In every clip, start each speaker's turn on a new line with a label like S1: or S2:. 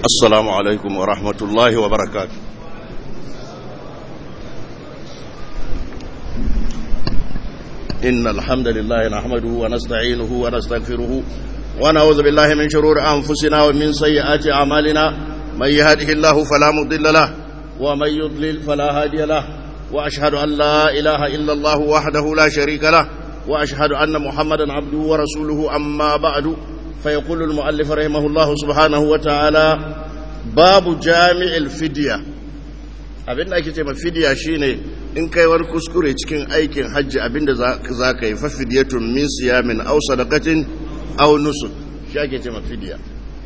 S1: السلام عليكم ورحمة الله وبركاته إن الحمد لله نحمده ونستعينه ونستغفره ونعوذ بالله من شرور أنفسنا ومن سيئات أعمالنا من يهده الله فلا مضل له ومن يضلل فلا هادي له وأشهد أن لا إله إلا الله وحده لا شريك له وأشهد أن محمدا عبده ورسوله أما بعد فيقول المؤلف رحمه الله سبحانه وتعالى باب جامع الفدية abin da ake ce mafidiya shine in kai wani kuskure cikin aikin hajji abinda za ka yi fafidiyatun min siyamin aw sadaqatin aw nusuk shi ake ce mafidiya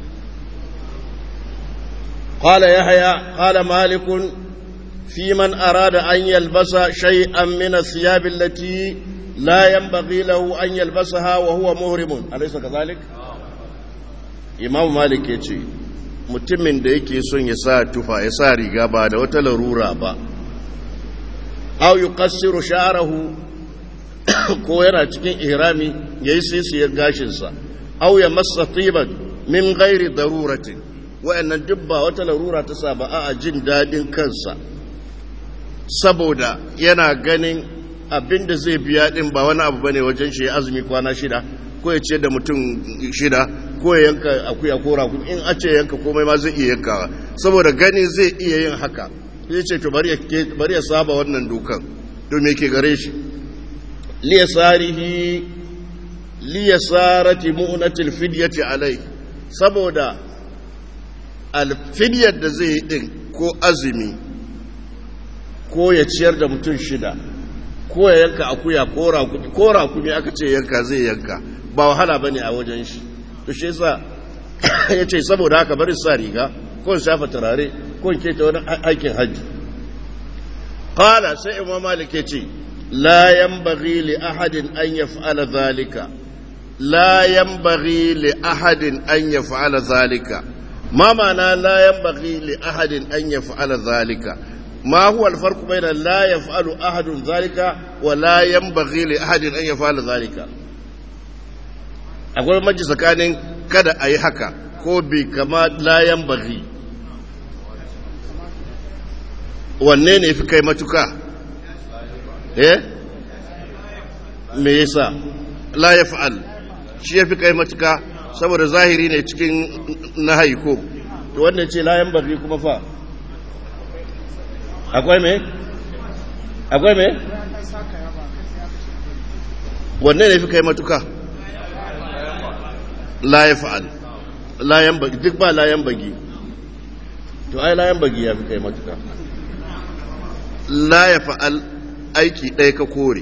S1: قال يحيى قال مالك في من أراد أن يلبس شيئا من الثياب التي لا ينبغي له أن يلبسها وهو مهرم أليس كذلك؟ إمام مالك يتي mutumin da yake son ya sa tufa ya sa riga ba da wata larura ba au yuqassiru sha'rahu ko yana cikin ihrami yayi sisiyar gashinsa au ya massa tiban min ghairi daruratin wa'annan duk ba wata larura ta sa ba a jin dadin kansa saboda yana ganin abinda zai biya din ba wani abu bane wajen shi azumi kwana shida ko ya ce da mutum shida ko ya yanka akuya ko rakun in a ce yanka komai ma zai iya yankawa saboda gani zai iya yin haka zai ce to bari ya saba wannan dukan domin ke gare shi liyasarihi liyasarati mu'natil fidyati alai saboda alfidyar da zai yi din ko azumi ko ya ciyar da mutum shida ko ya yanka akuya ko rakumi aka ce yanka zai yanka ba wahala ba ne a wajen shi to shi yasa ya ce saboda haka bari sa riga ko shafa turare ko ke ta wani aikin hajji qala sai imam malik ya ce la yanbaghi li ahadin an yaf'ala zalika la yanbaghi li ahadin an yaf'ala zalika ma ma'ana la yanbaghi li ahadin an yaf'ala zalika ما هو الفرق بين لا يفعل أحد ذلك ولا ينبغي لأحد أن يفعل ذلك akwai maji tsakanin kada a yi haka ko bi kama layan bari wanne ne fi kai matuka eh me yasa la ya fa'al shi ya fi kai matuka saboda zahiri ne cikin nahayi ko to wannan ce layan bari kuma fa akwai me akwai me wanne ne fi kai matuka la ya fa'al layan bagi duk ba layan bagi to ai layan bagi ya fi kai matuka la ya fa'al aiki ɗaya ka kore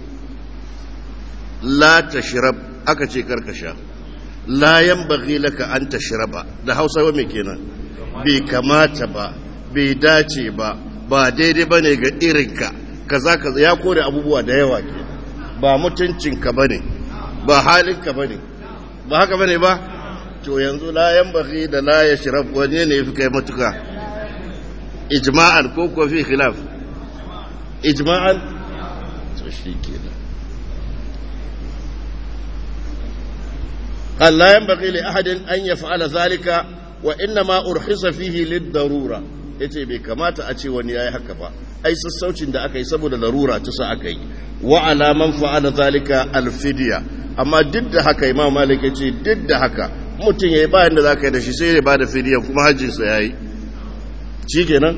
S1: la ta shirab aka ce karkasha layan bagi laka an ta shiraba da hausa wa mai kenan bai kamata ba bai dace ba ba daidai ba ne ga irinka kaza kaza ya kore abubuwa da yawa ke ba mutuncinka ba ne ba halinka ba ne ba haka ba ne ba to yanzu layan baki da layan shiraf wani ne fi kai matuka ijma'an ko kuwa fi khilaf ijma'an to shi ke da قال لا ينبغي لأحد أن يفعل ذلك وإنما أرخص فيه للضرورة yace bai kamata a ce wani yayi haka ba ai sassaucin da aka yi saboda larura ta sa aka yi wa ala man fa'ala zalika alfidya amma duk da haka imam malik yace duk da haka mutum yayi ba yanda zaka yi da shi sai ya bada fidiya kuma hajjin sa yayi shikenan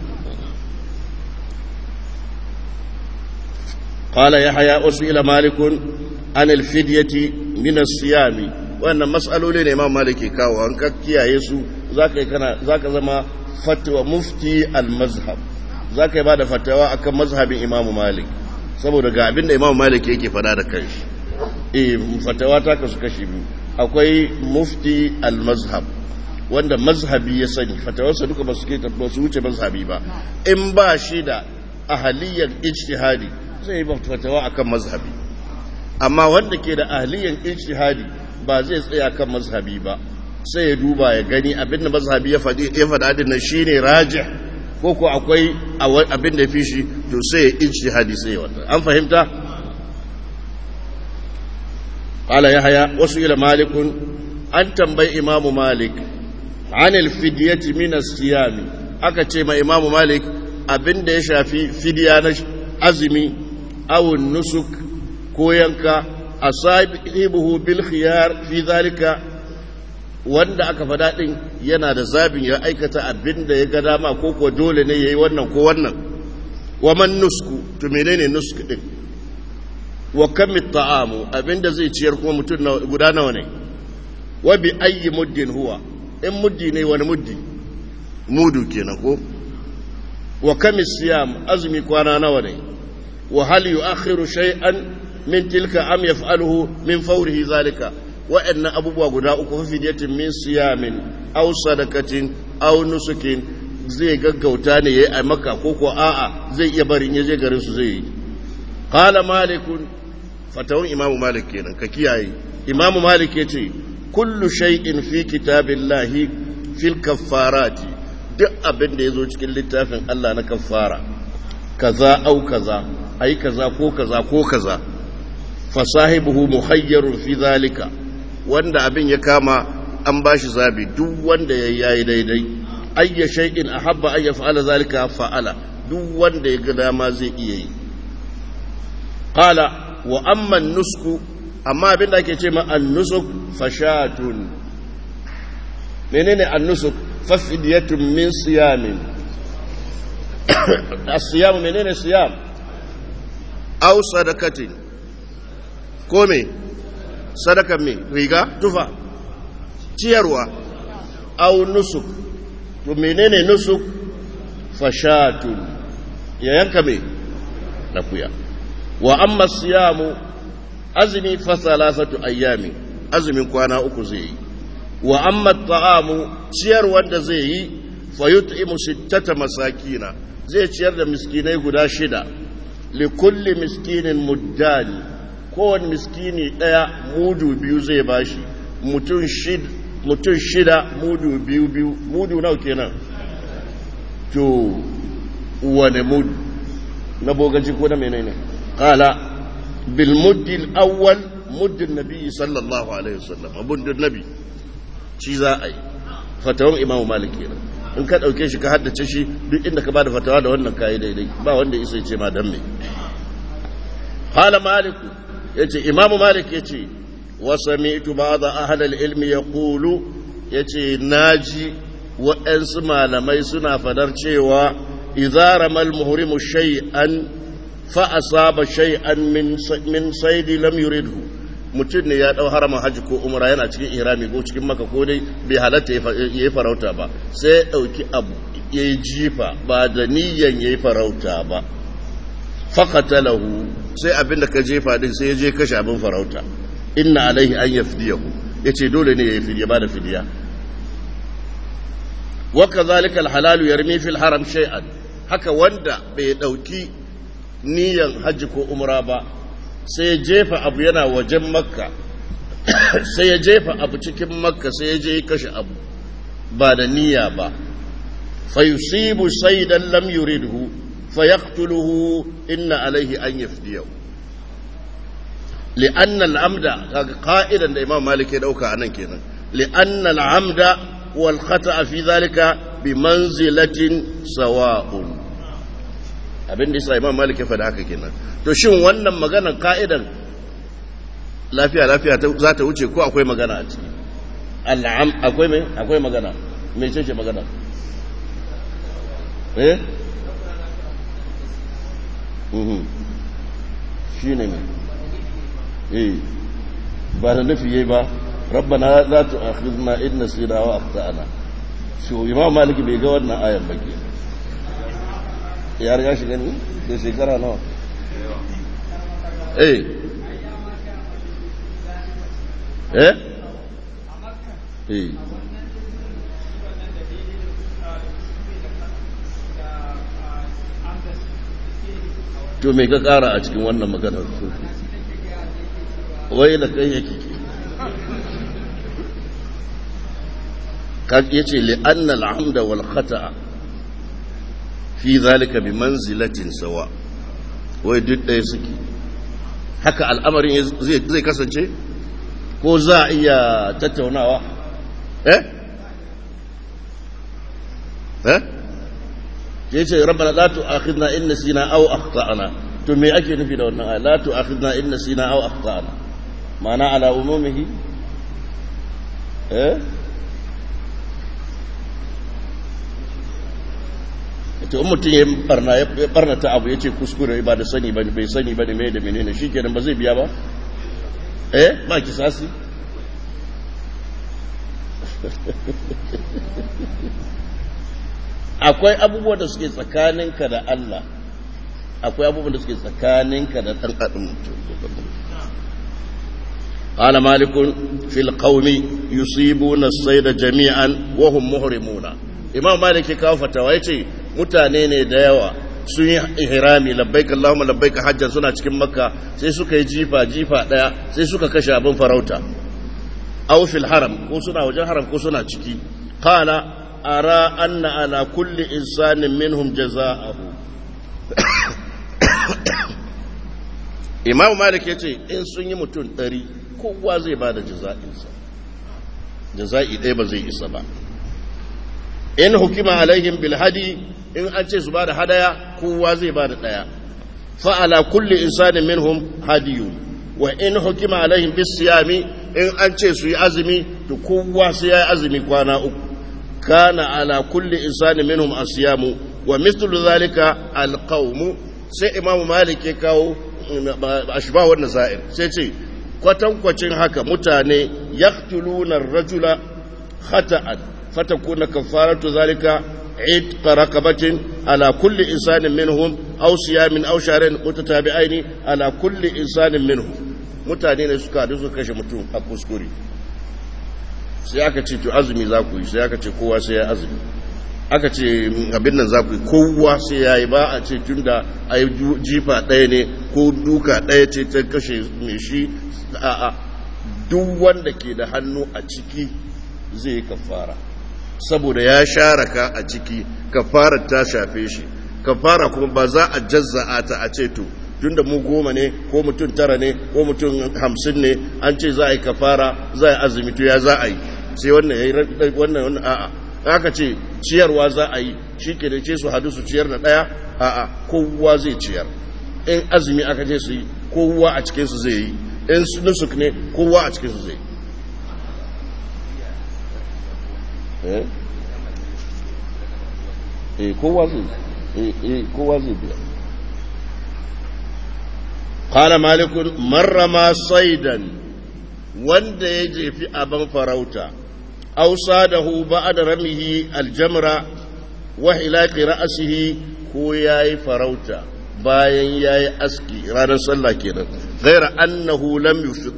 S1: قال يحيى أسئل مالك عن الفدية من الصيام وأن مسألة لنا إمام مالك كاو أنك كيا يسو ذاك كان ذاك زما fatwa mufti al-mazhab za ka yi ba da fatawa akan mazhabin imam malik saboda ga abin da imam malik yake fada da kanshi eh fatawa ta kasu kashi biyu akwai mufti al-mazhab wanda mazhabi ya sani fatawarsa duka ba su ke ba su wuce mazhabi ba in ba shi da ahaliyar ijtihadi zai yi fatawa akan mazhabi amma wanda ke da ahaliyar ijtihadi ba zai tsaya kan mazhabi ba sai ya duba ya gani abin da mazhabi ya faɗi ya faɗa din nan shine rajih ko ko akwai abin da fi shi to sai ya ijtihadi sai ya wannan an fahimta qala yahya wasu ila malik an tambayi imamu malik anil fidyati min as-siyami aka ce ma imamu malik abinda ya shafi fidiya na azumi awun nusuk ko yanka asabihu bil khiyar fi zalika wanda aka fada din yana da zabin ya aikata abinda ya ga dama ko ko dole ne yayi wannan ko wannan wa man nusku to menene nusk din wa kam ta'amu abinda zai ciyar kuma mutum guda nawa ne wa bi ayyi muddin huwa in muddi ne wani muddi mudu kenan ko wa kam siyam azmi kwana nawa ne wa hal yu'akhiru shay'an min tilka am yaf'aluhu min fawrihi zalika wa'annan abubuwa guda uku fa fidiyatin min siyamin aw sadakatin aw nusukin zai gaggauta ne yayi a maka ko ko a'a zai iya barin yaje garin su zai yi qala malikun fatawun imamu malik kenan ka kiyaye imamu malik yace kullu shay'in fi kitabillahi fil kaffarati duk abin da yazo cikin littafin Allah na kaffara kaza au kaza ai kaza ko kaza ko kaza fasahibuhu muhayyarun fi zalika wanda abin ya kama an bashi zabi duk wanda ya yayi daidai ayya shay'in ahabba an yaf'ala zalika fa'ala duk wanda ya ga dama zai iya yi qala wa amma nusku amma abin da ake ce ma an-nusuk fashatun menene an-nusuk fafidiyatun min siyamin as-siyam menene siyam aw sadakatin ko me sadakan me riga tufa ciyarwa aw nusuk to menene nusuk fashatun ya yanka me lafiya wa amma siyamu azmi fa salasatu ayyami azumin kwana uku zai yi wa amma ta'amu ciyar wanda zai yi fa yut'imu sittata masakina zai ciyar da miskinai guda shida li kulli miskinin muddani kowane miskini ɗaya mudu biyu zai bashi mutum shida mutum shida mudu biyu biyu mudu nau kenan to wane mudu na bogaji ko na menene qala bil muddil awwal muddin nabi sallallahu alaihi wasallam abundin nabi shi za a yi fatawan imamu malik kenan in ka dauke shi ka haddace shi duk inda ka bada fatawa da wannan kayi daidai ba wanda isa ya ce ma dan me qala malik yace imamu malik yace wa sami'tu ba'd ahli al-ilmi yaqulu yace naji waɗansu malamai suna fadar cewa idza ramal muhrimu shay'an fa asaba shay'an min min saidi lam yuridhu mutum ne ya dau haramin haji ko umra yana cikin ihrami ko cikin maka ko dai bai halatta ya yi farauta ba sai ya dauki abu ya yi jifa ba da niyyan ya yi farauta ba faqatalahu sai abinda ka jefa din sai ya je kashe abin farauta inna alaihi an yafdiyahu yace dole ne ya yi fidiya ba da fidiya wa kadhalika alhalalu yarmi fil haram shay'an haka wanda bai dauki niyyan haji ko umra ba sai ya jefa abu yana wajen makka sai ya jefa abu cikin makka sai ya je kashe abu ba da niyya ba fa yusibu saydan lam yuridhu fa yaqtuluhu inna alayhi an yafdiyahu li'anna al-amda kaga qa'idan da imam malik ya dauka anan kenan li'anna al-amda wal khata'a fi dhalika bi manzilatin sawa'un abin da yasa imam malik ya faɗa haka kenan to shin wannan maganar ka'idan lafiya lafiya za ta wuce ko akwai magana a ciki al'am akwai mai akwai magana mai ce ce magana eh mhm shi ne mai eh ba da nufi yayi ba rabbana la tu'akhidna in nasina wa akhtana so imam malik bai ga wannan ayan ba kenan ya riga shi gani da shekara nawa eh eh eh to me ka kara a cikin wannan maganar wai da kai yake kan yace li anna al-amda wal khata'a fi zalika bi manzilatin sawa wai duk ɗaya suke haka al'amarin zai kasance ko za a iya tattaunawa eh eh yace rabbana la tu'akhidna in nasina aw akhtana to me ake nufi da wannan aya la tu'akhidna in nasina aw akhtana ma'ana ala umumihi eh to in mutum ya barna ya barna ta abu yace kuskure ba da sani ba bai sani ba ne me da menene shikenan ba zai biya ba eh ba kisasi akwai abubuwan da suke tsakaninka da Allah akwai abubuwan da suke tsakaninka da ɗan adam قال مالك في القوم يصيبون الصيد جميعا وهم محرمون imam malik ya kawo fatawa yace mutane ne da yawa sun yi ihrami labbaik allahumma labbaik hajjan suna cikin makka sai suka yi jifa jifa daya sai suka kashe abin farauta aw fil haram ko suna wajen haram ko suna ciki qala ara anna ala kulli insanin minhum jazaahu imam malik yace in sun yi mutum ɗari kowa zai bada jaza'insa jaza'i ɗaya ba zai isa ba in hukima alaihim bil hadi in an ce su bada hadaya kowa zai bada daya fa ala kulli insanin minhum hadiyun wa in hukima alaihim bis siyami in an ce su yi azumi to kowa sai yayi azumi kwana uku kana ala kulli insanin minhum asyamu wa mithlu zalika al qawm sai imamu malik ya kawo ashba wannan za'ir sai ce kwatankwacin haka mutane yaqtuluna ar-rajula khata'an فتكون كفارة ذلك عتق رقبة على كل إنسان منهم أو صيام أو شهرين متتابعين على كل إنسان منهم mutane ne suka haɗu suka kashe mutum a kuskure sai aka ce to azumi za ku yi sai aka ce kowa sai ya azumi aka ce abin nan za ku yi kowa sai ya yi ba a ce tun da a yi jifa ɗaya ne ko duka ɗaya ce ta kashe mai shi a duk wanda ke da hannu a ciki zai yi kafara saboda ya share ka a ciki kafarar ta shafe shi kafara kuma ba za a jazza'a ta a ce to tunda mu goma ne ko mutum tara ne ko mutum hamsin ne an ce za a yi kafara za a yi azumi to ya za a yi sai wannan ya yi wannan wannan a'a aka ce ciyarwa za a yi shi ke da ce su hadu su ciyar da ɗaya a'a kowa zai ciyar in azumi aka ce su yi kowa a cikinsu zai yi in nusuk ne kowa a cikinsu zai yi eh kowa zai eh kowa zai biya qala malikun marrama saidan wanda ya jefi abin farauta aw sadahu ba'da ramihi aljamra wa hilaqi ra'sihi ko yayi farauta bayan yayi aski ranar sallah kenan ghaira annahu lam yufiq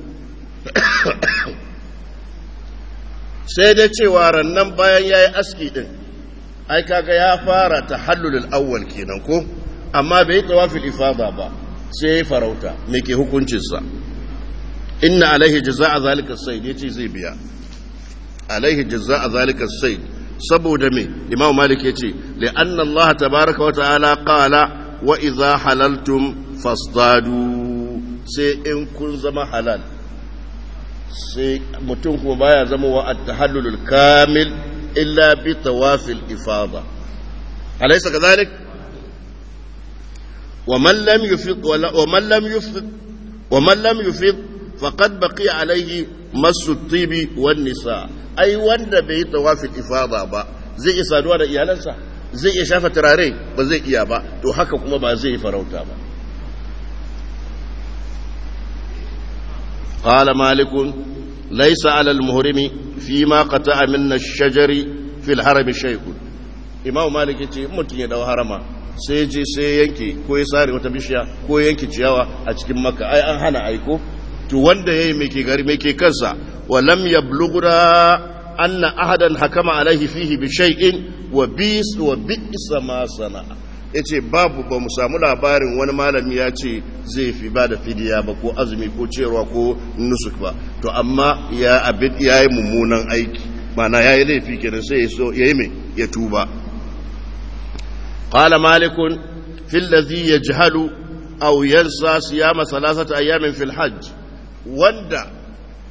S1: sai dai cewa rannan bayan ya yi aski ɗin ai kaga ya fara ta hallulul awwal kenan ko amma bai yi tawafil ifada ba sai ya yi farauta me ke hukuncinsa inna alaihi jaza'a zalika sayd yace zai biya alaihi jaza'a zalika sayd saboda me imam malik yace li anna allah tabaaraka wa ta'ala qala wa idha halaltum fasdadu sai in kun zama halal sai mutum kuma baya zama wa at-tahallulul kamil illa bi tawafil ifada alaysa kadhalik wa man lam yufid wa man lam yufid wa man lam yufid faqad baqiya alayhi masu tibi wan nisa ai wanda bai yi tawafil ifada ba zai iya saduwa da iyalansa zai iya shafa turare ba zai iya ba to haka kuma ba zai yi farauta ba قال مالك ليس على المهرم فيما قطع من الشجر في الحرم شيء امام مالك yace mutum ya dau harama sai je sai yanke ko ya sare wata bishiya ko yanke ciyawa a cikin makka ai an hana aiko to wanda yayi me ke gari me ke kansa wa lam yablughra anna ahadan hakama alaihi fihi bi shay'in wa bis wa bi'sa ma sana'a ya ce babu ba mu samu labarin wani malami ya ce zai fi ba da fidiya ba ko azumi ko cewa ko nusuk ba to amma ya abin ya yi mummunan aiki mana ya yi laifi kenan sai ya yi mai ya tuba qala malikun fil ladhi yajhalu aw yansa siyama salasata ayamin fil hajj wanda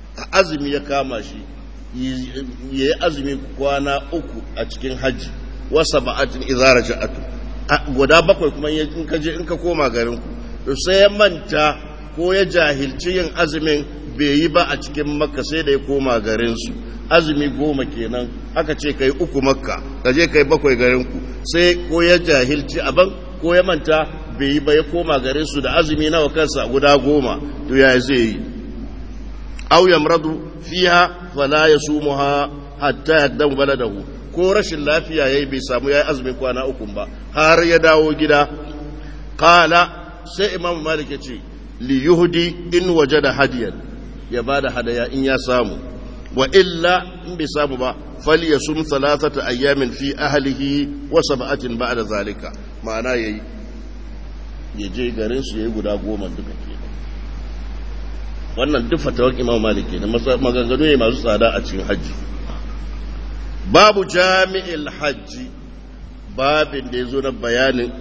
S1: azumi ya kama shi yi azumi kwana uku a cikin hajji wa sab'atin idza raja'at guda bakwai kuma in ka je in ka koma garin ku to sai ya manta ko ya jahilci yin azumin bai yi ba a cikin makka sai da ya koma garin su azumi goma kenan aka ce kai uku makka ka je kai bakwai garin ku sai ko ya jahilci aban ko ya manta bai yi ba ya koma garin su da azumi nawa kansa guda goma to ya zai yi aw yamradu fiha fala yasumuha hatta yaqdamu baladahu ko rashin lafiya yayi bai samu yayi azumin kwana uku ba har ya dawo gida qala sai imam malik ya ce li yuhdi in wajada hadiyan ya bada hadaya in ya samu wa illa in bai samu ba falyasum thalathata ayyamin fi ahlihi wa sab'atin ba'da zalika ma'ana yayi ya je garin su yayi guda goma duka ke wannan duk fatawar imam malik ne maganganu ne masu tsada a cikin hajji babu jami'il hajji babin da ya zo na bayanin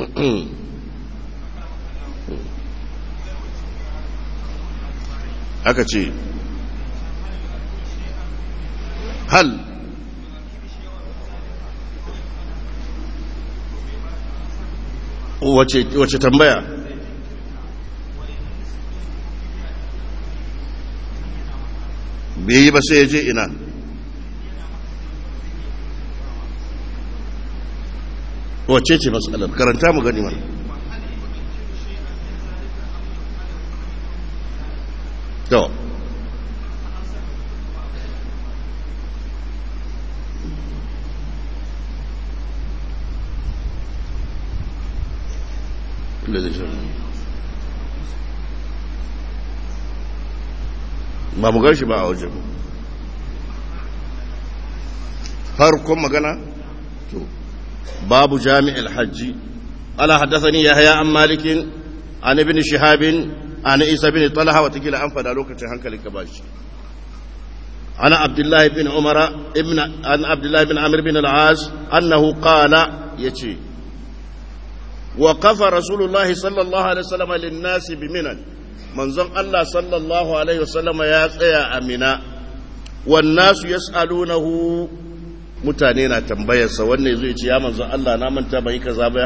S1: aka ce hal wace tambaya bai yi ba sai ya je ina wace ce matsalar karanta mu gani mana to ba mu gan shi ba a wajen farkon magana to babu jami'il hajji ala haddathani yahya an malikin an ibn shihabin an isa bin talha wata kila an fada lokacin hankalin ka bashi ana abdullahi bin umara ibn an abdullahi bin amir bin al-as annahu qala yace wa qafa rasulullah sallallahu alaihi wasallam lin-nas bi minan manzon Allah sallallahu alaihi wasallam ya tsaya a mina wan nasu yas'alunahu mutane na tambayarsa wanne zai ce ya manzon Allah na manta bai kaza ba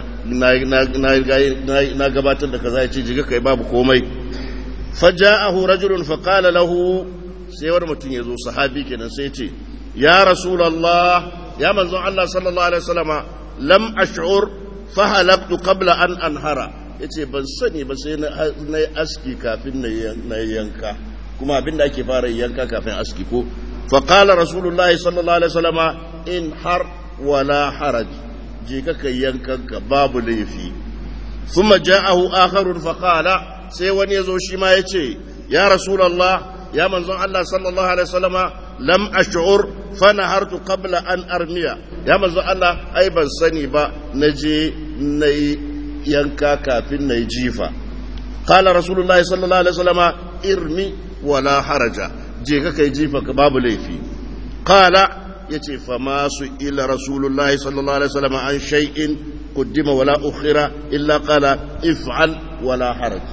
S1: na gabatar da kaza ya ce jiga kai babu komai faja'ahu rajulun faqala lahu sai wani mutum ya zo sahabi kenan sai ce ya rasulullah ya manzon Allah sallallahu alaihi wasallama lam ash'ur fa halaqtu qabla an anhara yace ban sani ba sai na yi aski kafin na yanka kuma abinda ake fara yanka kafin aski ko فقال رسول الله صلى الله عليه وسلم إن حر ولا حرج جيكك ينكك باب ليفي ثم جاءه آخر فقال سيوان يزوشي ما يتي يا رسول الله يا منزون الله صلى الله عليه وسلم لم أشعر فنهرت قبل أن أرمي يا منزون الله أي بن سني با نجي ني ينكا كافين ني جيفا قال رسول الله صلى الله عليه وسلم ارمي ولا حرج je ka kai jifa ka babu laifi qala yace fa ma su ila rasulullahi sallallahu alaihi wasallam an shay'in qaddima wala ukhira illa qala if'al wala haraj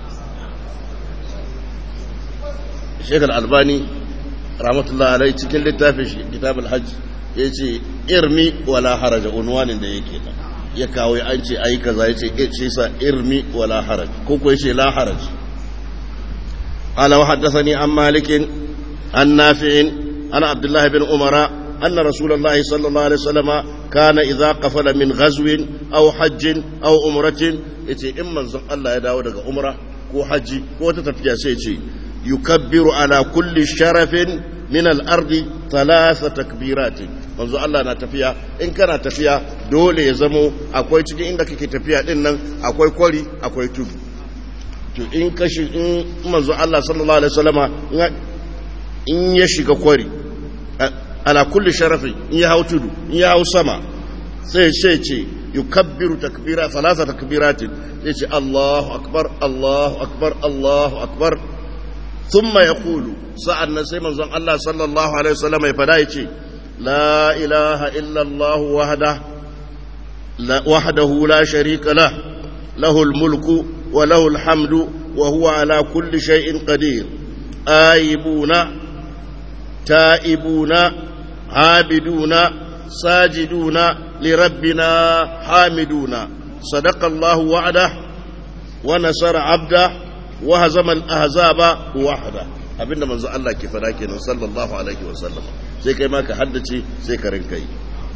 S1: Sheikh Al-Albani rahmatullahi alaihi cikin littafin shi Kitab al-Hajj yace irmi wala haraj unwanin da yake da ya kawo an ce ayi kaza yace ce sa irmi wala haraj ko ko yace la haraj قال وحدثني عن مالك عن نافع عن عبد الله بن عمر أن رسول الله صلى الله عليه وسلم كان إذا قفل من غزو أو حج أو أمرة يتي إما الله يداو دغ أمرة كو حج كو تتفيا سيتي يكبر على كل شرف من الأرض ثلاث تكبيرات manzo Allah na tafiya in kana tafiya dole ya zamo akwai cikin inda kake tafiya din nan akwai kwari akwai tudu to in kashi in manzo Allah sallallahu alaihi wasallama in ya shiga kwari ala kulli sharafin in ya hau tudu in ya hau sama sai sai ce yukabbiru takbira salasa takbiratin sai ce Allahu akbar Allahu akbar Allahu akbar thumma yaqulu sa'annan sai manzon Allah sallallahu alaihi wasallama ya fada yace la ilaha illa Allah wahda wahdahu la sharika lah lahul mulku وله الحمد وهو على كل شيء قدير آيبون تائبون عابدون ساجدون لربنا حامدون صدق الله وعده ونصر عبده وهزم الأحزاب وحده abinda manzo Allah ke fada kenan sallallahu alaihi wa sallam sai kai ma ka haddace sai ka rinka yi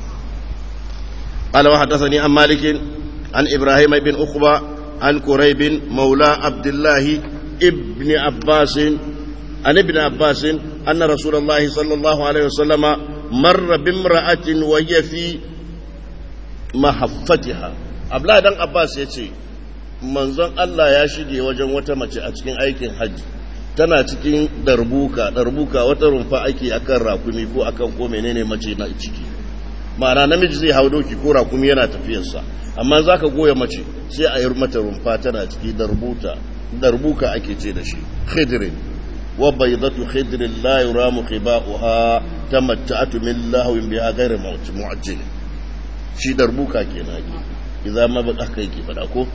S1: قال وحدثني عن مالك عن إبراهيم بن أخبى عن كريب مولى عبد الله ابن عباس عن ابن عباس أن رسول الله صلى الله عليه وسلم مر بامرأة وهي في محفتها أبلا دان عباس يتي manzon Allah ya shige wajen wata mace a cikin aikin hajji tana cikin darbuka darbuka wata rumfa ake akan rakumi ko akan ko menene mace na ciki ma'ana namiji zai hau doki ko rakumi yana tafiyarsa amma za ka goya mace sai a yi mata rumfa tana ciki darbuta darbuka ake ce da shi khidrin wa baydatu khidrin la yuramu khiba'uha tamatta'atu min lahwin biha ghayr mu'ajjil shi darbuka kenan ke idan ma ba aka yake fada ko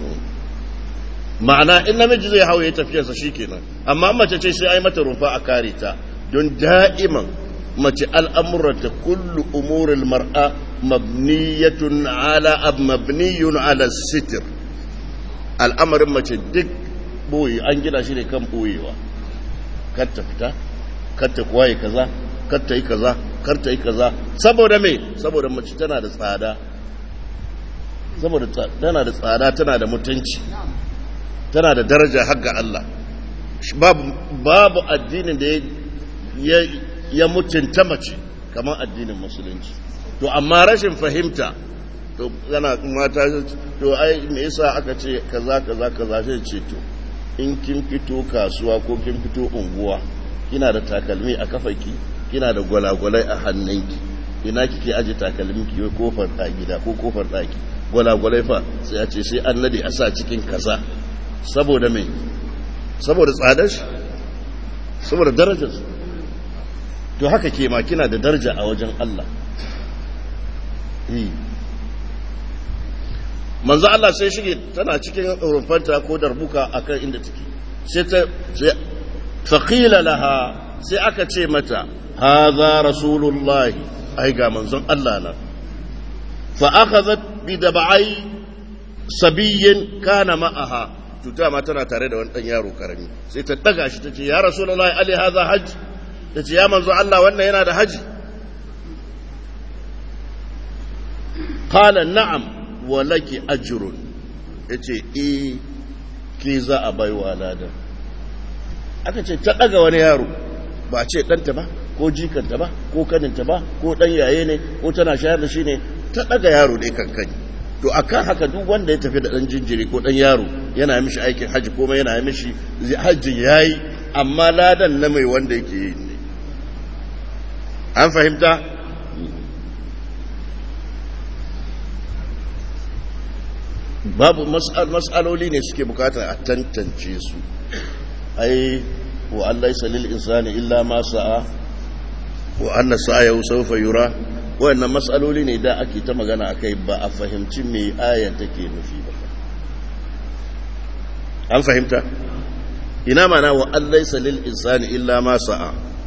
S1: ma'ana in namiji zai hau ya tafiyarsa shikenan amma mace ce sai ai mata rumfa a kare ta don da'iman mace al'amuranta kullu umuril mar'a mabniyatun ala ab mabniyun ala sitir al'amarin mace duk boye an gina shi ne kan boyewa kar ta fita kar ta kuwaye kaza kar ta yi kaza kar ta yi kaza saboda me saboda mace tana da tsada saboda tana da tsada tana da mutunci tana da daraja har ga Allah babu babu addinin da ya ya mutunta mace kamar addinin musulunci to amma rashin fahimta to yana mata to ai me yasa aka ce kaza kaza kaza sai ce to in kin fito kasuwa ko kin fito unguwa kina da takalmi a kafaki kina da gwalagwalai a hannunki ina kike aje takalmi ki kofar da gida ko kofar daki gwalagwalai fa sai a ce sai an nade a sa cikin kaza saboda me saboda tsadar shi saboda darajar to haka ke ma kina da daraja a wajen Allah manzo Allah sai shige tana cikin rumfanta ko darbuka akan inda take sai ta sai faqila laha sai aka ce mata hadha rasulullahi ai ga manzon Allah na fa akhadhat bi dab'ai sabiyyin kana ma'aha tuta ma tana tare da wani dan yaro karami sai ta daga shi tace ya rasulullahi ali hadha hajj tace ya manzo Allah wannan yana da haji qala na'am wa laki ajrun yace eh ke za a baiwa ladan aka ce ta daga wani yaro ba ce ɗanta ba ko jikanta ba ko kaninta ba ko ɗan yaye ne ko tana shayar da shi ne ta daga yaro dai kankani to akan haka duk wanda ya tafi da ɗan jinjiri ko ɗan yaro yana mishi aikin hajji kuma yana mishi hajjin yayi amma ladan na mai wanda yake yi ne an fahimta babu mas'aloli ne suke bukata a tantance su ai wa Allah ya salil insani illa ma sa'a wa anna sa'ayahu sawfa yura wayannan mas'aloli ne da ake ta magana akai ba a fahimci me ayar take nufi ba an fahimta ina mana wa Allah ya salil insani illa ma sa'a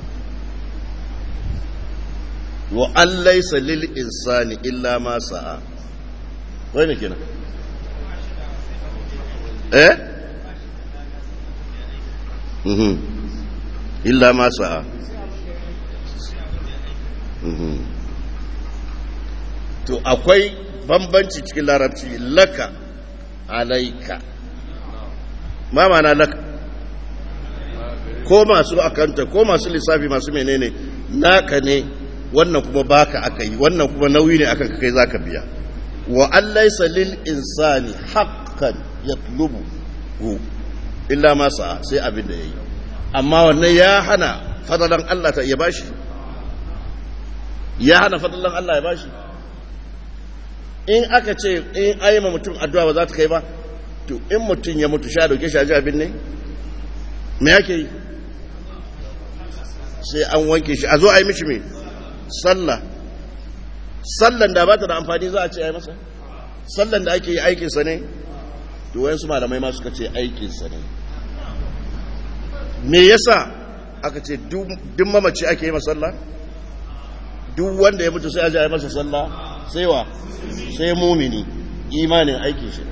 S1: wa Allah ya salil insani illa ma sa'a wai ne kenan eh mhm illa ma sa'a mhm to akwai bambanci cikin larabci laka alaika ma mana laka ko masu akanta ko masu lissafi masu menene naka ne wannan kuma baka aka yi wannan kuma nauyi ne akan kai zaka biya wa allaisa lil insani haqqan yatlubu illa ma sa sai abin da yayi amma wannan ya hana fadalan Allah ta iya bashi ya hana fadalan Allah ya bashi in aka ce in ayyama mutum addu'a ba za ta kai ba to in mutum ya mutu sha dauke shi abin ne me yake yi sai an wanke shi a zo a yi mishi me sallah sallan da ba ta da amfani za a ce a yi masa sallan da ake yi aikinsa ne to wayansu malamai ma suka ce aikinsa ne me yasa aka ce duk mamaci ake yi masalla duk wanda ya mutu sai a ji a yi masa sallah sai wa sai mumini imanin aikin shi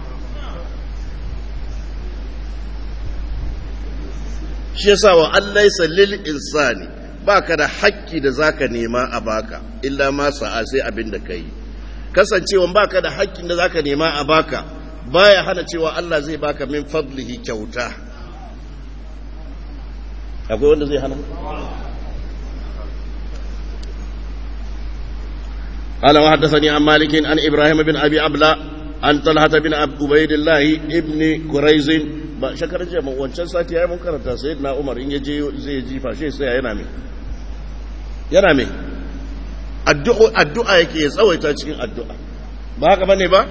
S1: shi yasa wa allaisa lil insani baka da hakki da zaka nema a baka illa ma sa'a sai abin da kai kasancewa baka da hakkin da zaka nema a baka baya hana cewa Allah zai baka min fadlihi kyauta akwai wanda zai hana قال وحدثني عن مالك عن ابراهيم بن ابي عبله عن طلحه بن عبيد الله ابن كريز ba shakarar jiya wancan sati ya yi mun karanta sai na umar in yaje zai ji fashe sai yana mai yana mai addu'a yake ya tsawaita cikin addu'a ba haka bane ba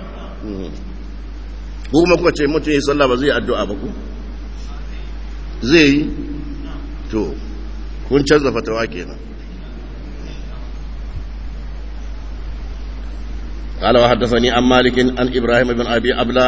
S1: kuma kuka ce mutum yi sallah ba zai addu'a ba ku zai yi to kun canza fatawa kenan قال وحدثني عن مالك عن ابراهيم بن ابي ابلا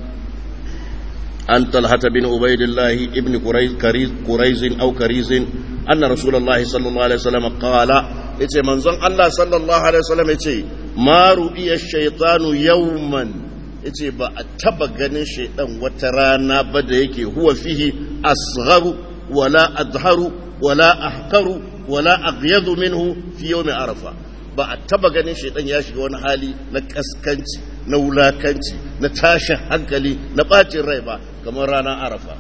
S1: عن طلحه بن عبيد الله ابن قريز قريز او كريز ان رسول الله صلى الله عليه وسلم قال yace manzon Allah sallallahu alaihi wasallam yace ma ru'iya shaytanu yawman yace ba a taba ganin shaydan wata rana ba da yake huwa fihi asgharu wala adharu wala ahqaru wala aghyadu minhu fi yawmi arafa ba a taba ganin shaidan ya shiga wani hali na kaskanci na wulakanci na tashin hankali na bacin rai ba kamar ranar arafa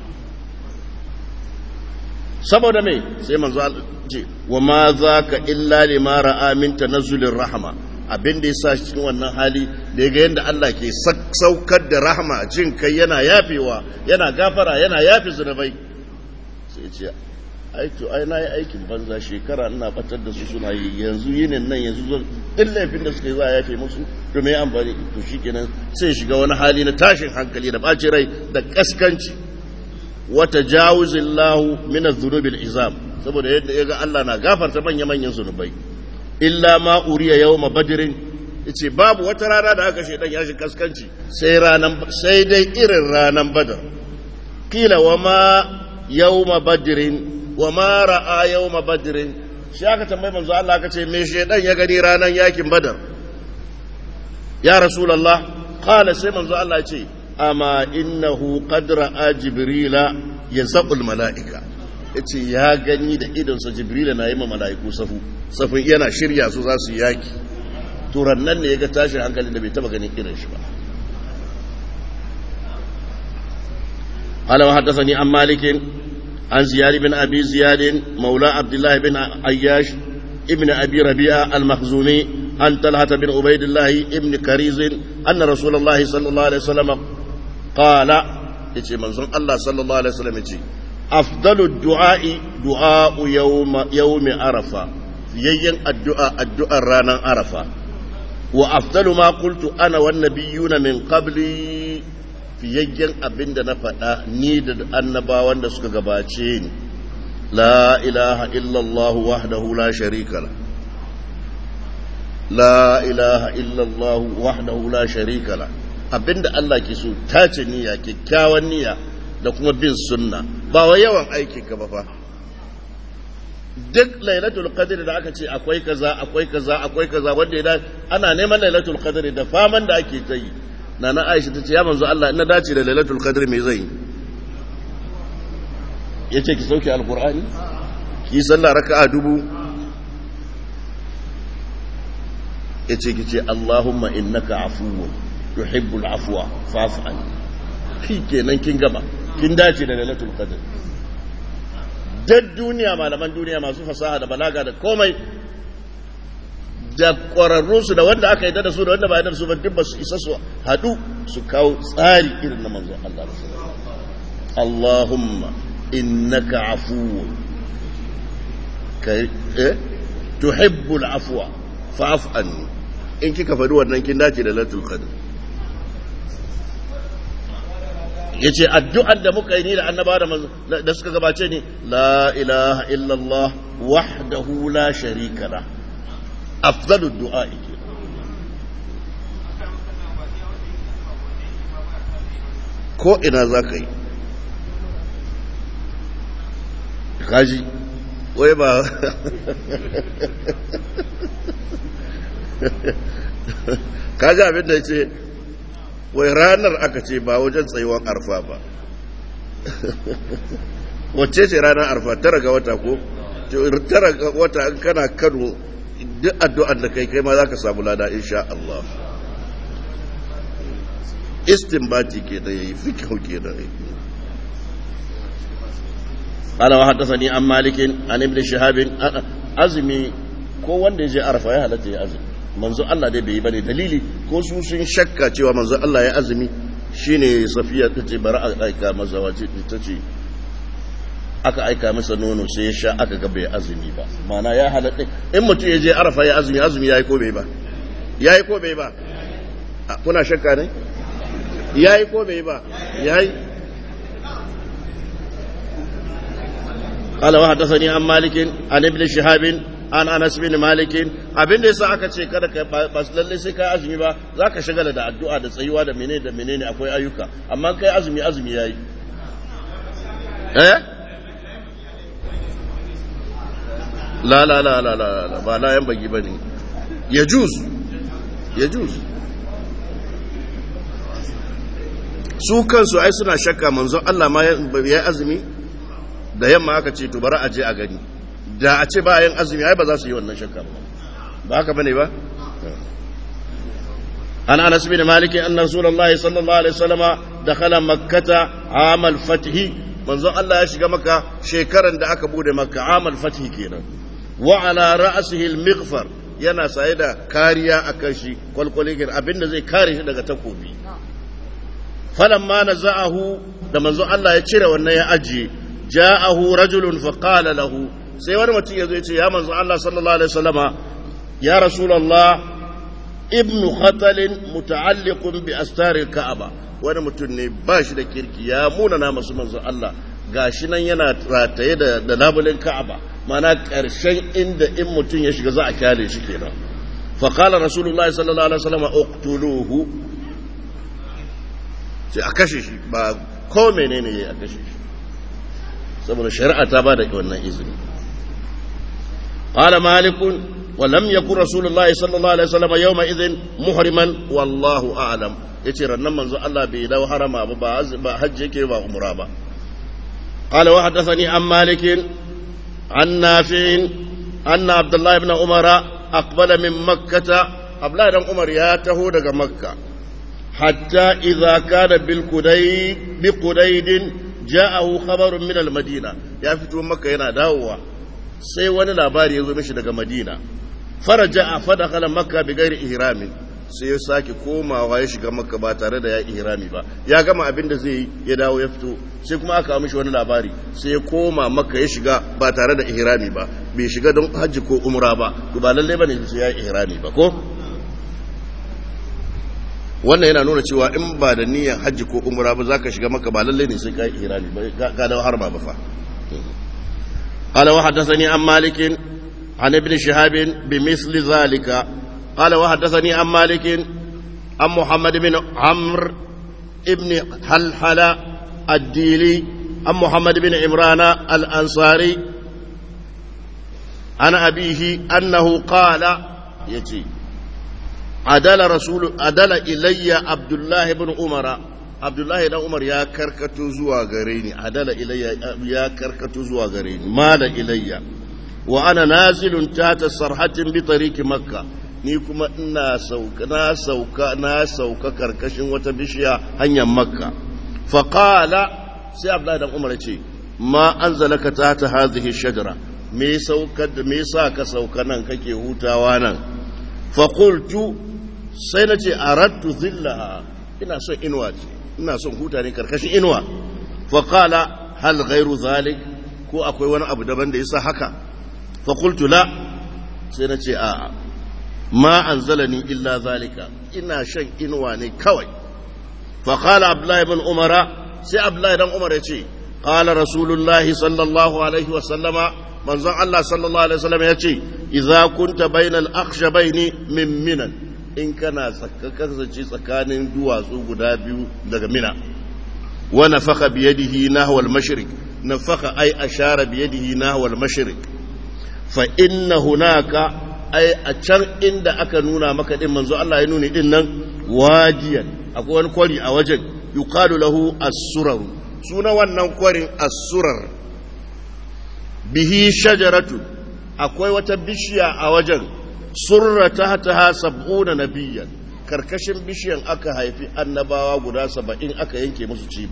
S1: saboda mai sai manzo ce wa ma za ka illa lima ra'a min tanazzulin rahama abin da ya sa cikin wannan hali da ya ga yadda Allah ke saukar da rahama jin kai yana yafewa yana gafara yana yafe zunubai sai ce ai to ai na yi aikin banza shekara ina batar da su suna yi yanzu yinin nan yanzu zo duk laifin da suka yi za a yafe musu to me amfani to shikenan sai shiga wani hali na tashin hankali da ɓaci rai da kaskanci wata jawuzillahu min adh-dhunubi al-izam saboda yadda yaga Allah na gafarta manya manyan zunubai illa ma uriya yawma badrin yace babu wata rana da aka shedan ya shi kaskanci sai ranan sai dai irin ranan badar kila wa ma yawma badrin wa ma ra'a yawma badrin shi aka tambayi manzo Allah aka ce me shedan ya gani ranan yakin badar ya rasulullah qala sai manzo Allah ya ce amma innahu qad ra'a jibrila yazqul malaika yace ya gani da idon sa jibrila na yi ma malaiku safu safin yana shirya su za su yaki to rannan ne yaga tashin hankali da bai taba ganin irin shi ba قال وحدثني عن مالك عن زياد بن أبي زياد مولى عبد الله بن عياش ابن أبي ربيعة المخزومي عن طلحة بن عبيد الله ابن كريز أن رسول الله صلى الله عليه وسلم قال يتي منظر الله صلى الله عليه وسلم يتي أفضل الدعاء دعاء يوم يوم عرفة يين الدعاء الدعاء رانا عرفة وأفضل ما قلت أنا والنبيون من قبلي fiyayyen abin da na faɗa ni da annabawan da suka gabace ni la ilaha illallah wahdahu la sharika la la ilaha illallah wahdahu la sharika la abinda Allah ke so tace niyya kyakkyawan niyya da kuma bin sunna ba wa yawan aiki ka ba fa duk lailatul qadr da aka ce akwai kaza akwai kaza akwai kaza wanda ya ana neman lailatul qadr da faman da ake ta yi na na aisha ta ce ya manzo Allah ina dace da lailatul qadr me zai yace ki sauke alqur'ani ki sallah raka'a dubu yace ki ce Allahumma innaka afuwwun tuhibbul afwa fa'fu anni kenan kin gama kin dace da lailatul qadr duk duniya malaman duniya masu fasaha da balaga da komai da ƙwararrunsu da wanda aka yi da su da wanda ba yi da su ba duk ba su isa su haɗu su kawo tsari irin na manzon Allah Allahumma innaka afuwun kai eh tuhibbul afwa fa'fu anni in kika faɗi wannan kin dace da latul qadr yace addu'ar da muka yi ni da annaba da da suka gabace ni la ilaha illallah wahdahu la sharika lahu أفضل الدعاء ko ina za ka yi kaji wai ba kaji abin da ya ce wai ranar aka ce ba wajen tsayuwar arfa ba wacce ce ranar arfa tara ga wata ko tara ga wata kana kano duk addu'ar da kai kai ma za ka samu lada insha Allah istinbati ke da yayi fikihu ke da yayi قال وحدثني عن مالك عن ابن شهاب azumi ko wanda ya je arafa ya halatta ya azumi manzo Allah dai bai bane dalili ko su sun shakka cewa manzo Allah ya azumi shine safiya ta ce bari a aika masa wace ta ce aka aika masa nono sai ya sha aka ga bai azumi ba mana ya halatta in mutum ya je arafa ya azumi azumi yayi ko bai ba yayi ko bai ba kuna shakka ne yayi ko bai ba yayi قال وحدثني عن مالك عن ابن شهاب عن انس بن مالك abin da yasa aka ce kada ka ba lalle sai kai azumi ba zaka shagala da addu'a da tsayuwa da menene da menene akwai ayyuka amma kai azumi azumi yayi eh la la la la la ba la yan bagi bane yajuz yajuz su kansu ai suna shakka manzon Allah ma ya azumi da yamma aka ce to bari a je a gani da a ce bayan azumi ai ba za su yi wannan shakka ba ba haka bane ba an anas bin malik anna rasulullahi sallallahu alaihi wasallam dakhala makkata amal fathi manzon Allah ya shiga maka shekaran da aka bude makka amal fathi kenan wa ala ra'sihi al-mighfar yana saye da kariya akan shi kwalkwale abinda zai kare shi daga takobi falamma naza'ahu da manzon Allah ya cire wannan ya ajiye ja'ahu rajulun fa qala lahu sai wani mutum yazo yace ya manzo Allah sallallahu alaihi wasallama ya rasulullah ibn khatal muta'alliqun bi astar al-ka'aba wani mutum ne ba shi da kirki ya muna na masu manzo Allah gashi nan yana rataye da da labulin ka'aba mana karshen inda in mutum ya shiga za a kyale shi kenan fa qala rasulullahi sallallahu alaihi wasallama uqtuluhu sai a kashe shi ba ko menene yayi a kashe shi saboda shari'a ta ba da wannan izini qala malik wa lam yakun rasulullahi sallallahu alaihi wasallam yawma idhin muhriman wallahu a'lam yace rannan manzo Allah bai dawo harama ba ba hajji yake ba umra ba qala wa hadathani an malik an nafi' anna abdullah ibn umara aqbala min makkah abdullah ibn umar ya taho daga makka hatta idza kana bil qudayd bi qudaydin ja'ahu khabarun min al-madina ya fito maka yana dawowa sai wani labari ya zo mishi daga madina faraja fa dakhala makka bi ghairi ihramin sai ya sake komawa ya shiga makka ba tare da ya ihrami ba ya gama abin da zai ya dawo ya fito sai kuma aka mishi wani labari sai ya koma makka ya shiga ba tare da ihrami ba bai shiga don hajji ko umra ba to ba lalle bane sai ya ihrami ba ko wannan yana nuna cewa in ba da niyyar hajji ko umra ba za ka shiga maka ba lalle ne sai ka yi irani ba ga da har ba fa قال وحدثني عن مالك عن ابن شهاب بمثل ذلك قال وحدثني عن مالك عن محمد بن عمرو ابن حلحل الديلي عن محمد بن عمران الأنصاري عن أبيه أنه قال يتي adala rasul adala ilayya abdullahi ibn umara abdullahi dan umar ya karkato zuwa gare ni adala ilayya ya karkato zuwa gare ni mala ilayya wa ana nazilun tata sarhatin bi tariqi makka ni kuma ina sauka na sauka na sauka karkashin wata bishiya hanyar makka fa qala sai abdullahi dan umar ya ce ma anzalaka tata hadhihi shajara me saukar da me sa ka sauka nan kake hutawa nan fa qultu sai na ce aradtu zillaha ina son inuwa ce ina son huta ne karkashin inuwa fa qala hal ghairu zalik ko akwai wani abu daban da yasa haka fa qultu la sai na ce a ma anzalani illa zalika ina shan inuwa ne kawai fa qala abdullahi ibn umara sai abdullahi dan umar ya ce qala rasulullahi sallallahu alaihi wa sallama manzon Allah sallallahu alaihi wasallam ya ce idza kunta bainal akhshabaini min minan in kana kasance tsakanin duwatsu guda biyu daga mina wa nafaka biyadihi nahwa al-mashriq nafaka ay ashara biyadihi nahwa al-mashriq fa inna hunaka ai a can inda aka nuna maka din manzo Allah ya nuni din nan wajiyan akwai wani kwari a wajen yuqalu lahu as-surar suna wannan kwarin as-surar bihi shajaratu akwai wata bishiya a wajen surra tahtaha sab'una nabiyyan karkashin bishiyan aka haifi annabawa guda saba'in aka yanke musu cibi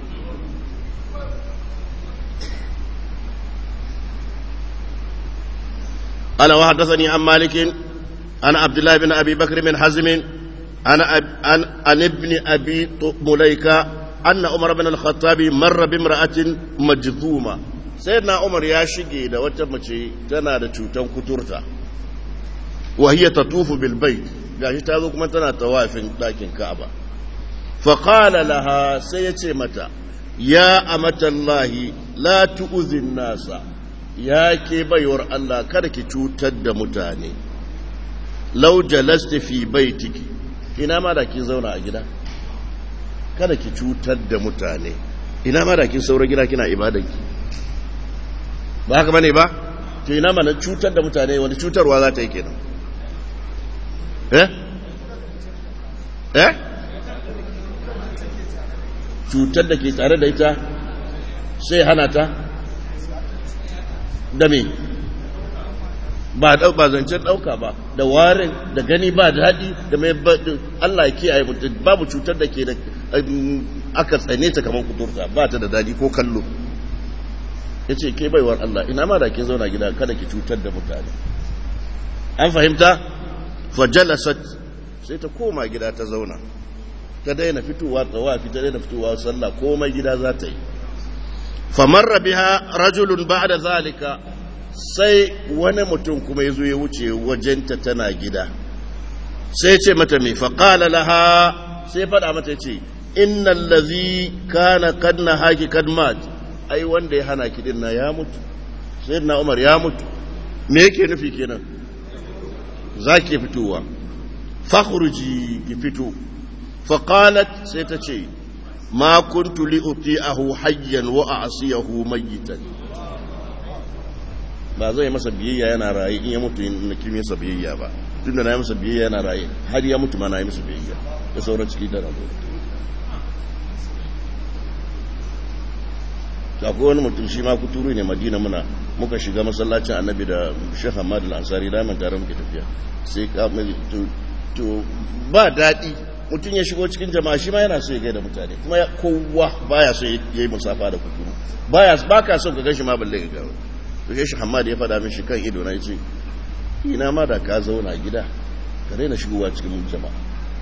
S1: قال وحدثني عن مالك عن عبد الله بن ابي بكر بن حزم عن عن عن ابن ابي مليكه ان عمر بن الخطاب مر بامراه مجذومه سيدنا عمر يا شيغي da wata mace tana da cutan kuturta wa hiya tatufu bil bayt gashi ta zo kuma tana tawafin dakin Ka'aba fa qala laha sai yace mata ya amatallahi la tu'zin nasa ya ke baiwar Allah kada ki cutar da mutane lau jalasta fi baitiki ina ma da kin zauna a gida kada ki cutar da mutane ina ma da kin saura gida kina ibadanki ba haka bane ba to ina ma na cutar da mutane wani cutarwa za ta yi kenan eh eh cutar da ke tare da ita sai hana ta da me ba dau ba zancen dauka ba da warin da gani ba daɗi da mai Allah ya kiyaye mutum babu cutar da ke da aka tsane ta kamar kuturta ba ta da daɗi ko kallo yace ke baiwar Allah ina ma da ke zauna gida kada ki cutar da mutane an fahimta fajalasat sai ta koma gida ta zauna ta daina fitowa tsawafi ta daina fitowa sallah komai gida za ta yi famarra biha rajulun ba'da zalika sai wani mutum kuma ya zo ya wuce wajenta tana gida sai ce mata mai faƙala laha sai faɗa mata ce innan lazi kana kadna haki kadmat ai wanda ya hana kiɗin na ya mutu sai na umar ya mutu me yake nufi kenan za ki fitowa fakhruji ki fito faƙalat sai ta ce ma kuntu li uti'ahu hayyan wa a'siyahu mayyitan ba zai masa biyayya yana raye in ya mutu na kimi masa biyayya ba tunda na yi masa biyayya yana raye har ya mutu ma na yi masa biyayya da sauran ciki da rabu akwai wani mutum shi ma kuturu ne madina muna muka shiga masallacin annabi da shekh hamad al-ansari da man tare muke tafiya sai ka to ba daɗi mutum ya shigo cikin jama'a shi ma yana so ya gaida mutane kuma kowa baya so ya yi musafa da kuturu baya ba ka so ka gashi ma balle ka gawo to shi hamad ya faɗa mishi kan ido na yace ina ma da ka zauna gida ka daina shigowa cikin jama'a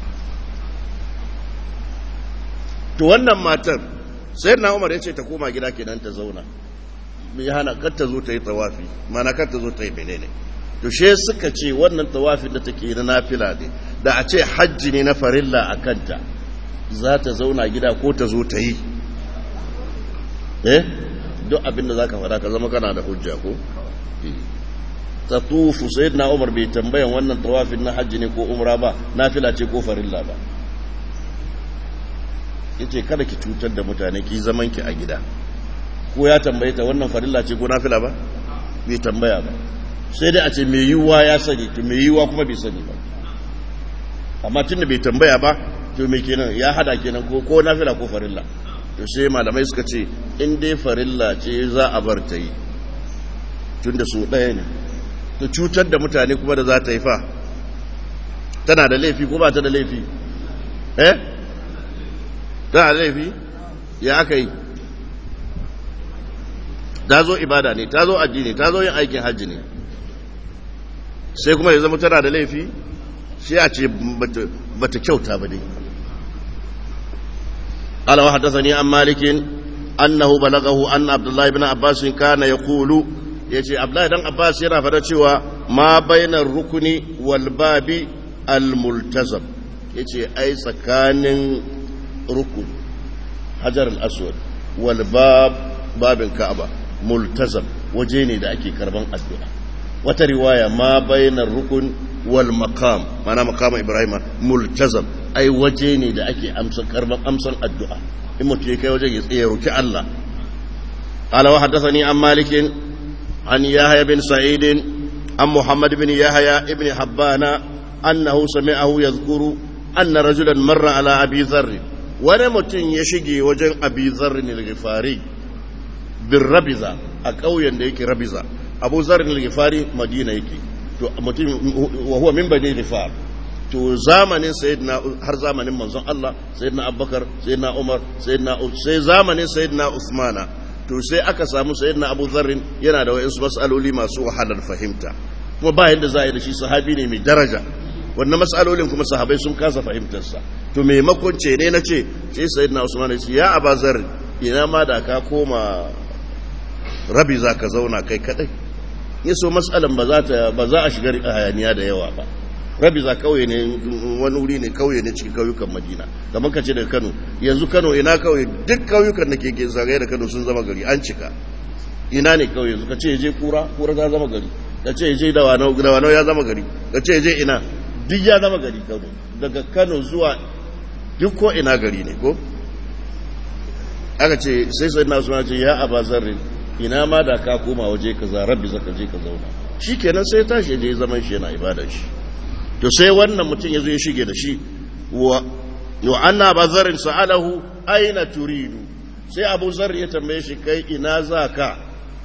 S1: to wannan matar sai na umar ya ce ta koma gida kenan ta zauna mai hana kar ta zo ta yi tawafi mana kar ta zo ta yi menene to she suka ce wannan tawafin da take na nafila ne da a ce hajji ne na farilla a kanta za ta zauna gida ko ta zo ta yi eh duk abin da za ka faɗa ka zama kana da hujja ko ta tufu sai na umar bai tambayan wannan tawafin na hajji ne ko umra ba nafila ce ko farilla ba yace kada ki cutar da mutane ki zaman ki a gida ko ya tambaye ta wannan farilla ce ko nafila ba bai tambaya ba sai dai a ce mai yiwuwa ya sani to mai yiwuwa kuma bai sani ba amma tunda bai tambaya ba to me kenan ya hada kenan ko ko nafila ko farilla to sai malamai suka ce in dai farilla ce za a bar ta yi tunda su ɗaya ne to cutar da mutane kuma da za ta yi fa tana da laifi ko ba ta da laifi eh tana da laifi ya aka yi ta zo ibada ne ta zo addini ta zo yin aikin hajji ne sai kuma ya zama tana da laifi sai a ce bata kyauta ba dai قال وحدثني عن مالك أنه بلغه أن عبد الله بن عباس كان يقول يجي عبد الله بن عباس yana fada cewa ma bainar rukuni wal babi al multazam yace ai tsakanin rukun hajar al aswad wal bab babin ka'aba multazam waje ne da ake karban addu'a wata riwaya ma bainar rukun wal maqam mana maqam ibrahima multazam ai waje ne da ake amsan karban amsan addu'a in mutum ya kai wajen ya tsaye roki Allah qala wa haddathani an malik an yahya bin sa'id عن محمد بن يحيى ابن حبان أنه سمعه يذكر أن رجلا مر على أبي ذر ونمت يشجي وجن أبي ذر الغفاري بالربزة أكويا ديك ربزة أبو ذر الغفاري مدينة يكي وهو من بني غفار to zamanin sayyidina har zamanin manzon Allah sayyidina Abubakar sayyidina Umar sayyidina sai zamanin sayyidina Usmana to sai aka samu sayyidina Abu Dharr yana da wayansu mas'aloli masu wahalar fahimta kuma ba yadda za a yi da shi sahabi ne mai daraja wannan mas'alolin kuma sahabai sun kasa fahimtar sa to maimakon ce ne nace sai sayyidina Usman ya ce ya Abu Dharr ina ma da ka koma rabi za ka zauna kai kadai yaso mas'alan ba za ta ba za a shiga hayaniya da yawa ba rabi za kauye ne wani wuri ne kauye ne cikin kauyukan madina kamar ka ce daga kano yanzu kano ina kauye duk kauyukan da ke zagaye da kano sun zama gari an cika ina ne kauye yanzu ka ce je kura kura ta zama gari ka ce je dawanau dawanau ya zama gari ka ce je ina duk ya zama gari kano daga kano zuwa duk ko ina gari ne ko aka ce sai sai na suna ce ya aba zarrin ina ma da ka koma waje ka za rabbi zaka je ka zauna shi kenan sai tashi je zaman shi yana ibadar shi to sai wannan mutum ya zo ya shige da shi wa anna bazarin sa'alahu aina turidu sai abu zar ya tambaye shi kai ina za ka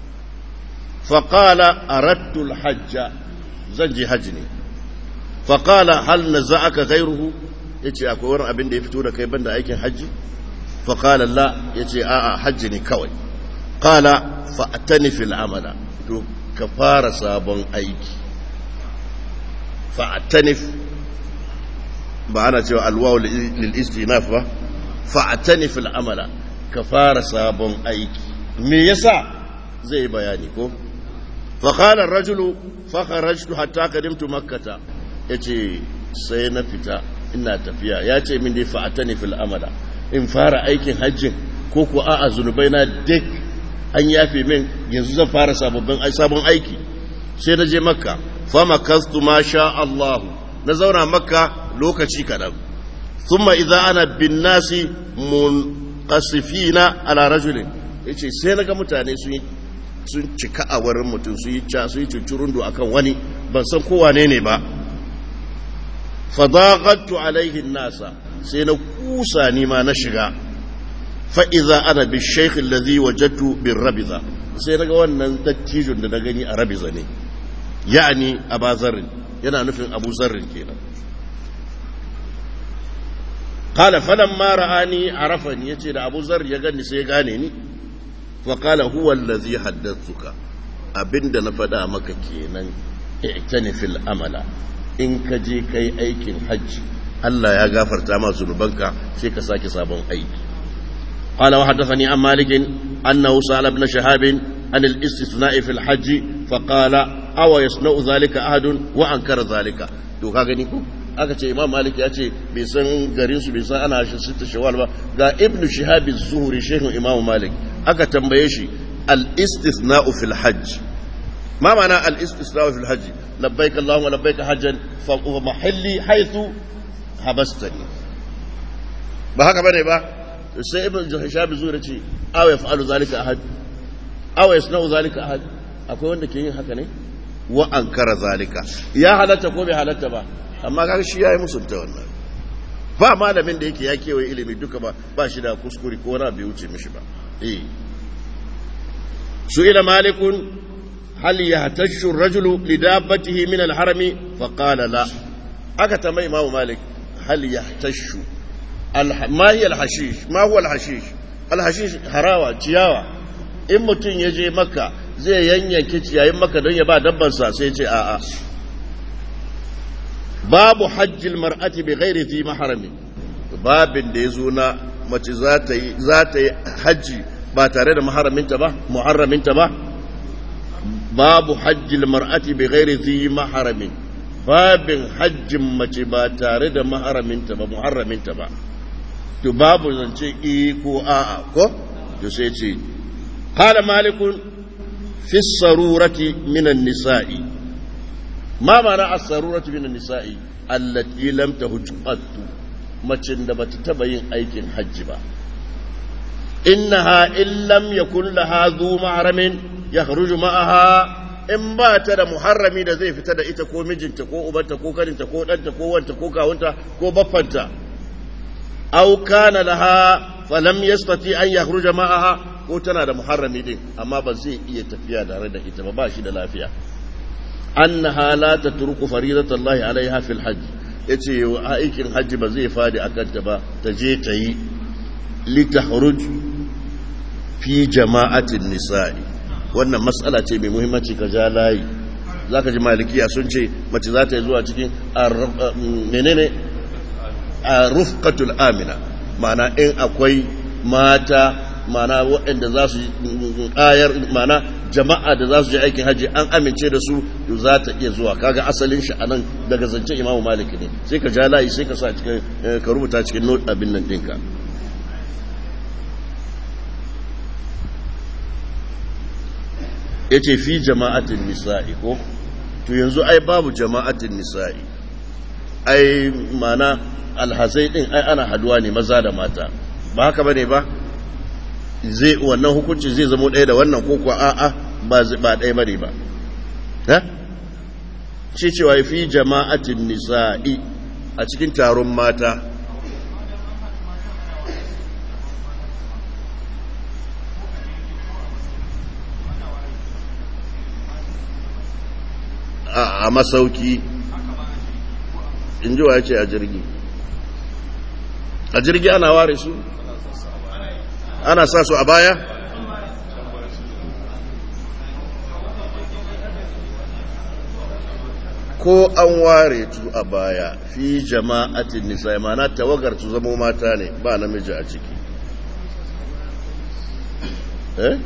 S1: faƙala arattul hajja zan je hajji ne faƙala hal na za aka gairuhu ya ce akwai wani abin da ya fito da kai banda aikin hajji faƙala la ya ce a'a hajji ne kawai ƙala fa'atani fil amala to ka fara sabon aiki fa'atanif ba ana cewa alwawu lil'istinaf ba fa'atanif al'amala ka fara sabon aiki me yasa zai bayani ko faƙalar rajulu faƙarajtu hatta kadimtu makkata ya ce sai na fita ina tafiya ya ce min dai fa'atanif al'amala in fara aikin hajjin ko ko a'a zunubai na duk an yafe min yanzu zan fara sabon aiki sai na je makka fama kastu ma sha Allah na zauna makka lokaci kaɗan thumma idza ana bin nasi munqasifina ala rajulin yace sai naga mutane sun yi sun cika a wurin mutum su yi ca su yi cucurundu akan wani ban san ko wane ne ba fadaqattu alaihi nasa sai na kusa ni ma na shiga fa idza ana bi shaykh alladhi wajadtu bir rabiza sai naga wannan dattijun da na gani a rabiza ne ya'ani aba zarrin yana nufin abu zarrin kenan qala falamma ra'ani arafani yace da abu zarr ya gani sai ya gane ni fa qala huwa allazi haddathuka abinda na faɗa maka kenan i'tani fil amala in ka je kai aikin hajji Allah ya gafarta ma zunubanka sai ka sake sabon aiki قال وحدثني عن مالك أنه سأل ابن شهاب عن الاستثناء في الحج فقال أو يصنع ذلك أحد وأنكر ذلك to ka gani ko aka ce imam malik ya ce bai san garin su bai san ana shi sita shawal ba ga ibnu shihab az-zuhri shehun imam malik aka tambaye shi al-istithna'u fil hajj ma ma'ana al-istithna'u fil hajj labbaik allahumma labbaik hajjan fa mahalli haythu habastani ba haka bane ba sai ibn shihab az-zuhri ce aw yaf'alu zalika ahad aw yasna'u zalika ahad akwai wanda ke yin haka ne wa ankara zalika ya halatta ko bai halatta ba amma kaga shi yayi musunta wannan ba malamin da yake ya kewaye ilimi duka ba ba shi da kuskure ko wani bai wuce mishi ba eh su ila malikun hal yahtashu ar-rajulu li dabbatihi min al-harami fa qala la aka tambayi imamu malik hal yahtashu ma hiya al-hashish ma huwa al-hashish al-hashish harawa ciyawa in mutum ya je makka zai yanyanke ciyayin maka don ya ba dabbansa sai ce a'a babu hajjil mar'ati bi ghairi fi maharami babin da ya zo na mace za ta yi hajji ba tare da maharaminta ba muharraminta ba babu hajjil mar'ati bi ghairi fi maharamin babin hajjin mace ba tare da maharaminta ba muharraminta ba to babu zance i ko a'a ko to sai ce qala malikun في السرورة من النساء ما معنى السرورة من النساء التي لم تهج قط macin da bata taba yin aikin hajji ba innaha in lam yakun laha zu mahramin yakhruju ma'aha in ba ta da muharrami da zai fita da ita ko mijinta ko ubanta ko kaninta ko ɗanta ko wanta ko kawunta ko baffanta au kana laha falam yastati an yakhruja ma'aha ko tana da muharrami din amma ba zai iya tafiya tare da ita ba ba shi da lafiya annaha la tatruku faridatallahi alaiha fil hajj yace aikin hajji ba zai fadi akan ta ba ta je ta yi litahruj fi jama'atin nisa'i wannan matsala ce mai muhimmanci ka ja layi zaka ji malikiya sun ce mace za ta yi zuwa cikin menene a rufqatul amina ma'ana in akwai mata mana waɗanda za su ayar mana jama'a da za su je aikin hajji an amince da su za ta iya zuwa kaga asalin shi anan daga zance imamu maliki ne sai ka ja layi sai ka sa cikin ka rubuta cikin note abin nan ɗinka ya ce fi jama'atin nisa'i ko to yanzu ai babu jama'atin nisa'i ai mana alhazai din ai ana haduwa ne maza da mata ba haka bane ba zai wannan hukunci zai zama ɗaya da wannan ko kuwa a'a ba ba ɗaya bane ba ha ce cewa fi jama'atin nisa'i a cikin taron mata a masauki in ji wa ya ce a jirgi a jirgi ana ware su ana sa su a baya ko an ware su a baya fi jama'atin nisa mana tawagar su zamo mata ne ba namiji a ciki eh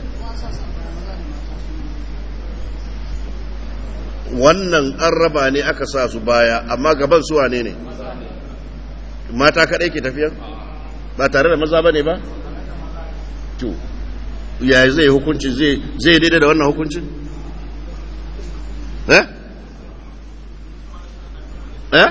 S1: wannan an raba ne aka sa su baya amma gaban su wane ne mata kaɗai ke tafiya ba tare da maza ba ne ba to ya zai hukunci zai daidai da wannan hukuncin eh eh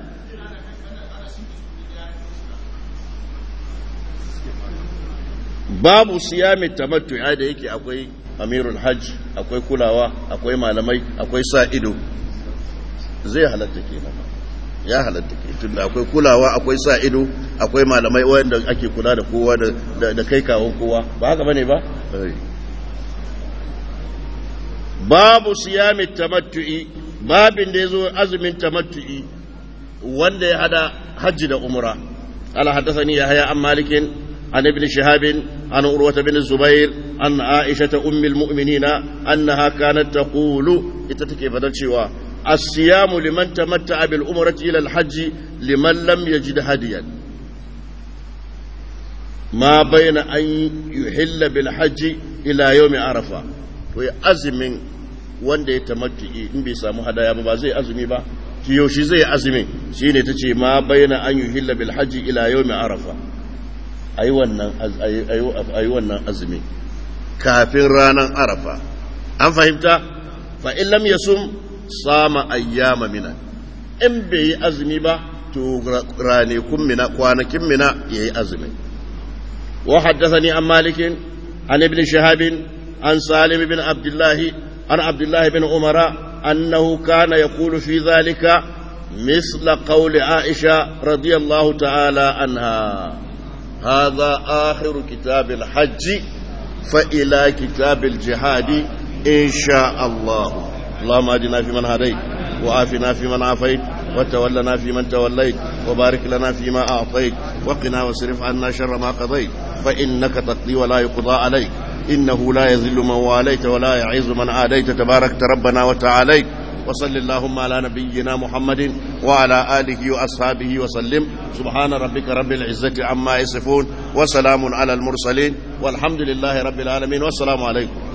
S1: babu siyamin tamattu da yake akwai amirul hajj akwai kulawa akwai malamai akwai sa ido zai halatta kenan ya halatta ke tunda akwai kulawa akwai sa ido akwai malamai wanda ake kula da kowa da kai kawon kowa ba haka bane ba babu siyami tamattu'i babin da yazo azumin tamattu'i wanda ya hada hajji da umra ala haddathani yahya an malikin عن ابن شهاب عن عروة بن الزبير عن عائشة أم المؤمنين أنها كانت تقول اتتكي فدلشوا الصيام لمن تمتع بالأمرة إلى الحج لمن لم يجد هديا ما بين أن يحل بالحج إلى يوم عرفة ويأزم wanda ya tamattu'i in bai samu hadaya ba ba zai azumi ba yaushe zai azumi shine tace ma bayyana an yuhilla bil hajji ila yawmi arafa a yi wannan azumi kafin ranar arafa an fahimta fa'in lam ya sun sama ayyama mina in bai yi azumi ba to ranakun mina kwanakin mina ya yi azumi wa haddasa ni an malikin an ibn shahabin an salim bin abdullahi an abdullahi bin umara annahu kana ya kulu fi zalika مثل قول عائشة رضي الله تعالى عنها هذا آخر كتاب الحج فإلى كتاب الجهاد إن شاء الله اللهم أجنا في من هديت وآفنا في من عافيت وتولنا في من توليت وبارك لنا فيما أعطيت وقنا واصرف عنا شر ما قضيت فإنك تقضي ولا يقضى عليك إنه لا يذل من واليت ولا يعز من عاديت تباركت ربنا وتعاليت وصل اللهم على نبينا محمد وعلى آله وأصحابه وسلم سبحان ربك رب العزة عما يصفون وسلام على المرسلين والحمد لله رب العالمين والسلام عليكم